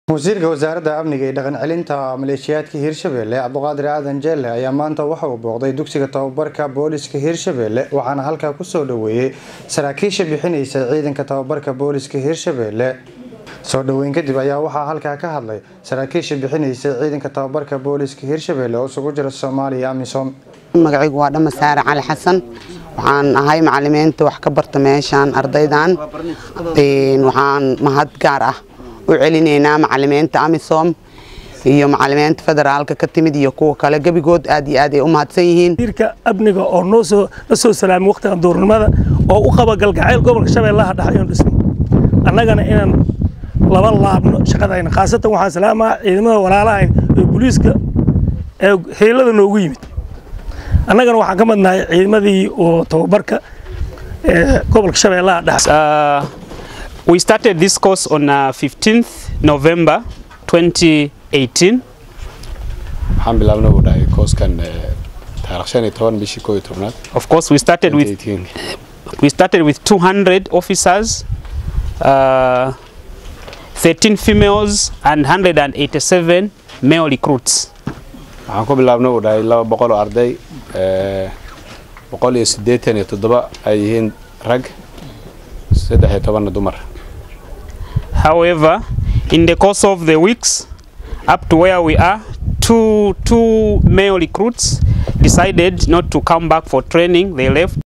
wasiirka wasaaradda amniga iyo dhaqan celinta maleeshiyaadka hirshabelle cabduqaadir aadan jeelle ayaa maanta waxa uu booqday dugsiga tababarka booliska hirshabelle waxaana halkaa kusoo dhaweeyey saraakiisha bixinaysa ciidanka tababarka booliska hirshabelle soo dhaweyn kadib ayaa waxaa halkaa ka hadlay saraakiisha bixinaysa ciidanka tababarka booliska hirshabelle oo isugu jira soomaaliya amisom magacaygu waa dhama saare cali xasan waxaan ahay macalimiinta wax ka barta meeshaan ardaydan waxaan mahad gaar ah u celinaynaa macalimiinta amisom iyo macalimiinta federaalka ka timid iyo kuwa kale gebigood aad iyo aad ay u mahadsan yihiin wasiirka amniga oo noo soo la soo salaamay waqtigan duurnimada oo u qaba galgacayl gobolka shabeellaha dhexe ayaan dhisnay annagana inaan laba laabno shaqadayna khaasatan waxaan salaamaa ciidamada walaalahayn ee booliiska ee heelada noogu yimid annagana waxaan ka madnahay ciidamadii oo tababarka ee gobolka shabeellaha dhexe We started this course on uh, 15th November 2018. waxaan bilaabnay uu dhahay kooskan taarikh shan iyo toban bishii koo iyo tobnaad Of course, we started with 2018. we started with 200 officers, uh, 13 females, and 187 male recruits. waxaan ku bilaabnay uu dhahay laba boqol oo arday eh, boqol iyo siddeetan iyo toddoba ay yihiin rag saddex iyo tobanna dumar However, in the course of the weeks, up to where we are, two two male recruits decided not to come back for training. They left.